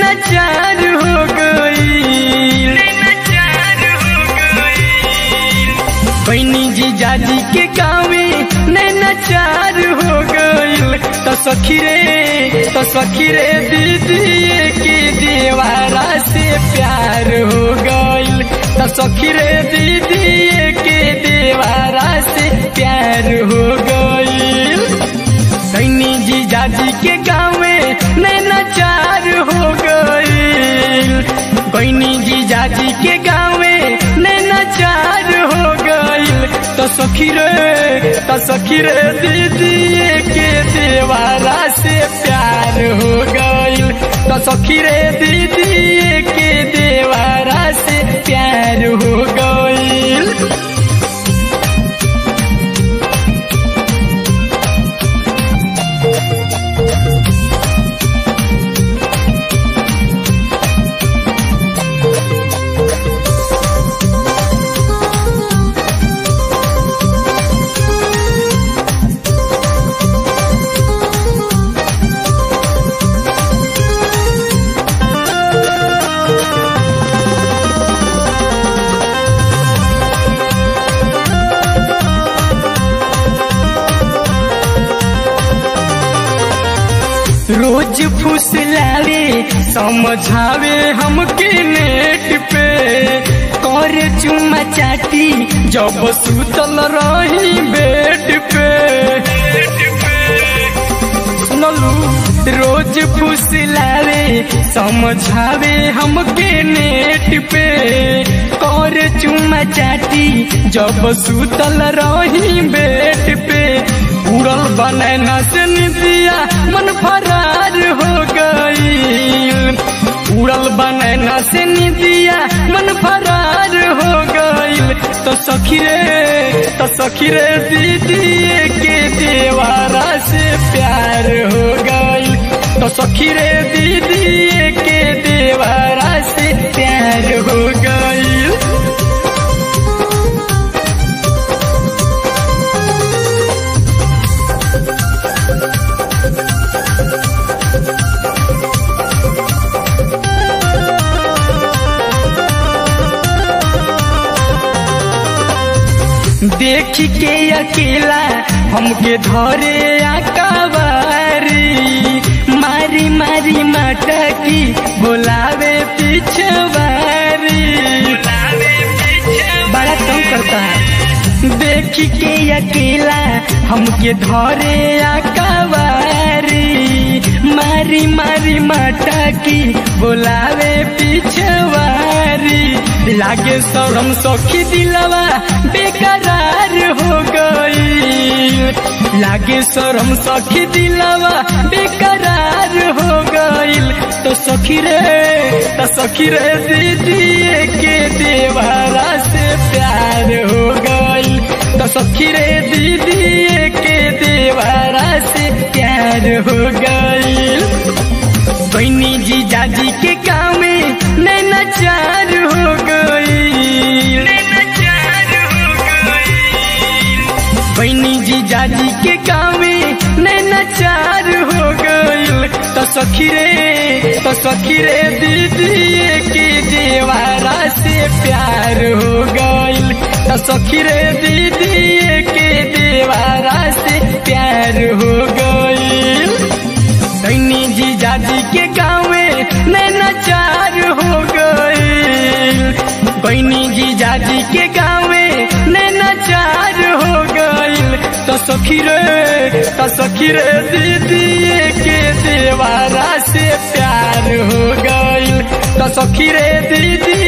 नैना चार हो गई बहनी जी जाजी के गाँव में नैना चार हो गईल तो सखी रे तो सखी रे दीदी के देवारा से प्यार हो गईल तो सखी रे दीदी के देवारा से प्यार हो गईल सैनी जी जाजी के गाँव में नैना चार हो गईल बहनी जी जाजी के गाँव में नैना चार हो गईल तो सखी रे तो सखी रे दीदी के देवारा से प्यार हो गईल तो सखी रे दीदी के देवारा से प्यार हो गईल रोज फुसलावे समझावे हमके नेट पे कर चुमा चाटी जब सुतल रही बेड पे सुनलू रोज फुसलावे समझावे हमके नेट पे कर चुमा चाटी जब सुतल रही बेड पे उड़ल बनैना से निदिया मन फरार हो गई उड़ल बनैना से निदिया मन फरार हो गई तो सखी रे तो सखी रे दीदी के देवारा से प्यार हो गई तो सखी रे दीदी के देवारा से प्यार हो गई देख के अकेला हमके धरे आकावारी मारी मारी मटकी बोलावे पिछवारी बड़ा तंग करता है देख के अकेला हमके धरे आकावारी मारी मारी मटकी बोलावे पिछवारी लागे शरम सखी दिलवा बेकरार हो गई लागे शरम सखी दिलवा बेकरार हो गई तो सखी रे तो सखी रे दीदी के देवारा से प्यार हो गई तो सखी रे दीदी के देवारा से प्यार हो गई बहनी जी जाजी के गाँव में नैना चार हो गई बहनी जी जाजी के गाँव में नैना चार हो गई तो सखी रे तो सखी रे दीदी के देवारा से प्यार हो गई तो सखी रे दीदी के देवारा से प्यार हो गई सैनी जी जाजी के गाँव में नैना चार हो गई बहनी जी जाजी के गाँव में नैना चार हो गई तो सखी रे तो सखी रे दीदी के देवारा से प्यार हो गई तो सखी रे दीदी